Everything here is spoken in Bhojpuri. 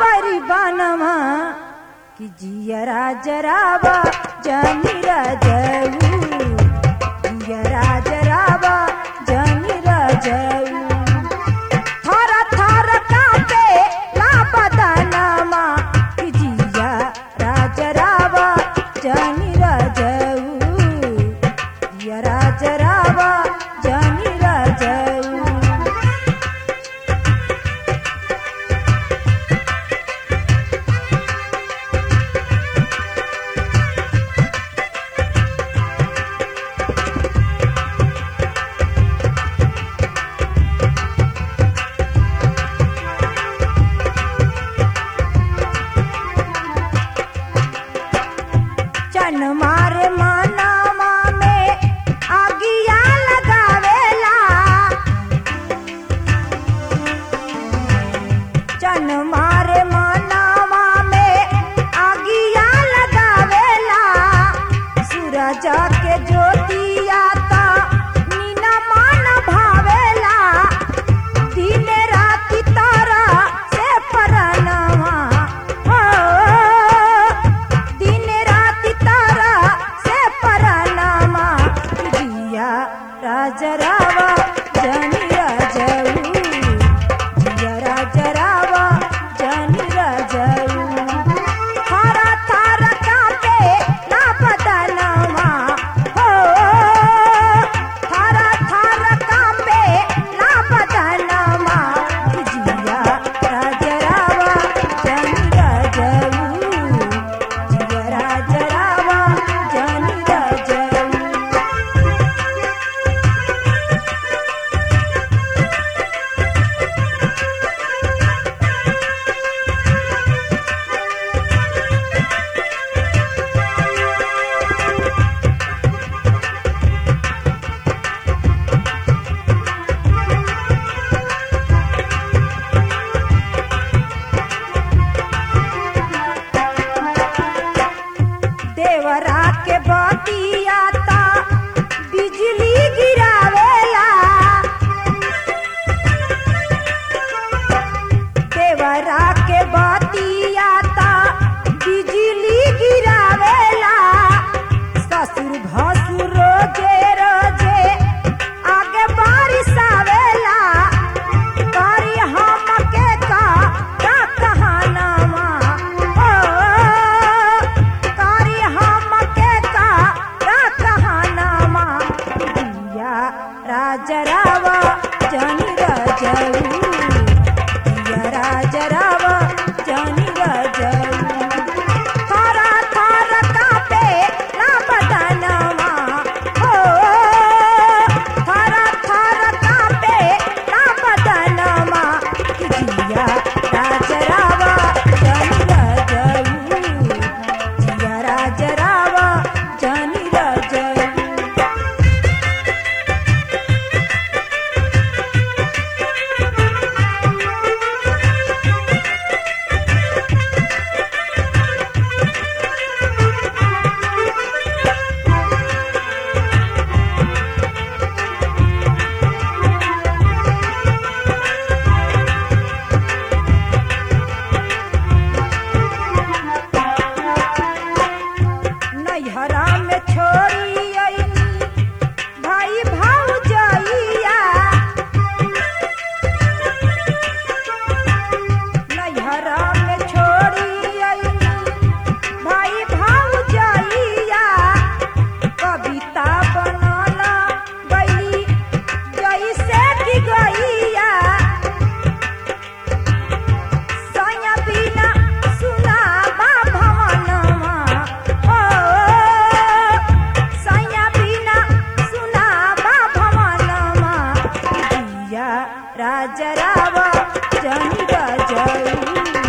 परी बनवा कि जियरा जरावा जनी रजऊ जियरा जरावा जनी रजऊ थर थर कापे ला बदनमा कि जिया राजरावा जनी रजऊ जिया राजरावा जनी रजऊ चन मारे मानावा में आगिया लगावेला चन मारे मानावा में आगिया लगावेला सूरज के ज्योतिया ता मीना मान भावेला दिन राति तारा से परनवा हो दिन राति तारा से परनमा जिया राजरावा जनी राजऊ जिया राजरावा जनी राजऊ थारा थारा कापे ना बदनवा हो थारा थारा कापे ना बदनवा जिया राजरावा जनी राजऊ जिया राजरावा जनी राजऊ देवरा के बतिया ता बिजली गिरावेला देवरा के बतिया ता बिजली गिरावेला ससुर भसुर रोजे रोजे आगे बारिश आवेला करी हमके का का कहानावा ओ करी हमके का का कहानावा दिया राजरावा जनी रजऊ दिया राजरावा जनी रजऊ थारा थारा कापे ना बदनवा हो थारा थारा कापे ना बदनवा जिया राजरावा जनी रजऊ जिया राजरावा जनी रजऊ नैहरा में छोड़ी अइनी भाई भाउजइया नैहरा में छोड़ी अइनी भाई भाउजइया कविता बनला गई जैसे कि गईया सैया बिना सुनाबा भवनमा हो सैया बिना सुनाबा भवनमा दिया राजरावा जनी रजऊ